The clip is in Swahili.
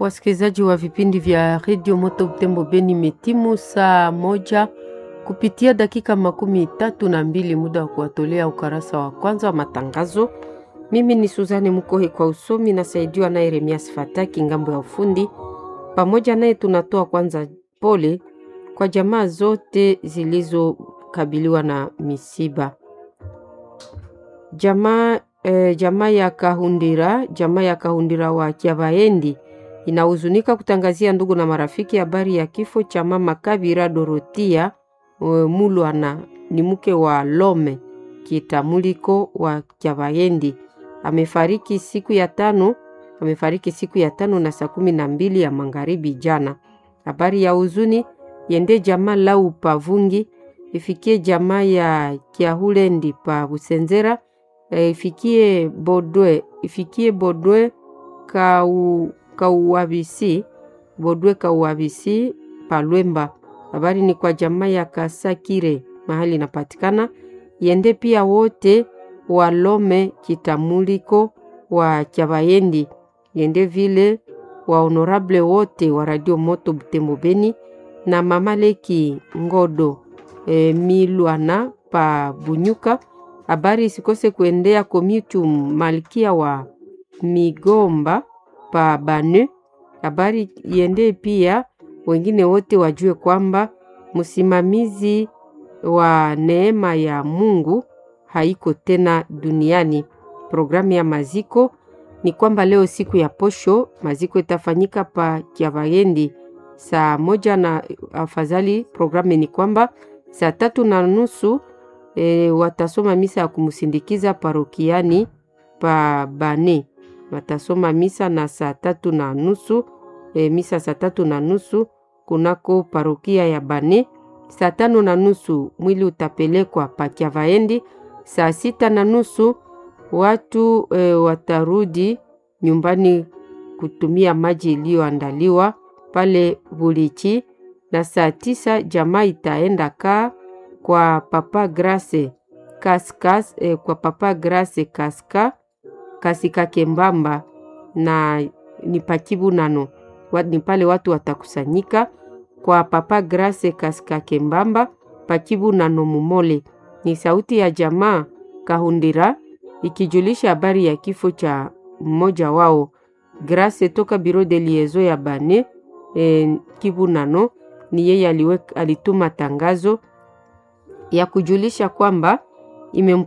Wasikilizaji wa vipindi vya redio Moto Butembo Beni, metimu saa moja kupitia dakika makumi tatu na mbili muda wa kuwatolea ukarasa wa kwanza wa matangazo. Mimi ni Suzane Mukohe kwa usomi, nasaidiwa naye Remias Fataki ngambo ya ufundi. Pamoja naye tunatoa kwanza pole kwa jamaa zote zilizokabiliwa na misiba. Jamaa eh, jamaa ya Kahundira, jamaa ya Kahundira wa Kiavaendi inahuzunika kutangazia ndugu na marafiki habari ya kifo cha mama Kabira Dorotia Mulwana, ni mke wa Lome Kitamuliko wa Kiavaendi. Amefariki siku ya tano, amefariki siku ya tano na saa kumi na mbili ya magharibi jana. Habari ya huzuni yende jamaa lau pavungi ifikie jamaa ya Kiahulendi pa Busenzera e, ifikie Bodwe ifikie Bodwe kau kauabisi Bodwe kauabisi Palwemba. Habari ni kwa jamaa ya Kasakire mahali inapatikana yende pia wote walome kitamuliko wa Chavayendi yende vile wa honorable wote wa Radio Moto Butembo Beni na mama Leki Ngodo e, Milwana pa Bunyuka. Habari isikose kuendea Komitum Malkia wa Migomba pa Bane. Habari iende pia wengine wote wajue kwamba msimamizi wa neema ya Mungu haiko tena duniani. Programu ya maziko ni kwamba leo siku ya posho maziko itafanyika pa Kiavayendi saa moja na afadhali, programu ni kwamba saa tatu na nusu e, watasoma misa ya kumsindikiza parokiani pa Bane. Watasoma misa na saa tatu na nusu e, misa saa tatu na nusu kunako parokia ya Bane. Saa tano na nusu mwili utapelekwa pa Kiavaendi. Saa sita na nusu watu e, watarudi nyumbani kutumia maji iliyoandaliwa pale Bulichi, na saa tisa jamaa itaenda kaa kwa Papa Grace Kaskas, e, kwa Papa Grace Kaska Kasika Kembamba na ni pakibu nano ni pale watu watakusanyika kwa Papa Grace Kasika Kembamba pakibu nano Mumole. Ni sauti ya jamaa Kahundira ikijulisha habari ya kifo cha mmoja wao Grace toka biro de liezo ya Bane e, Kivu nano ni yeye alituma tangazo ya kujulisha kwamba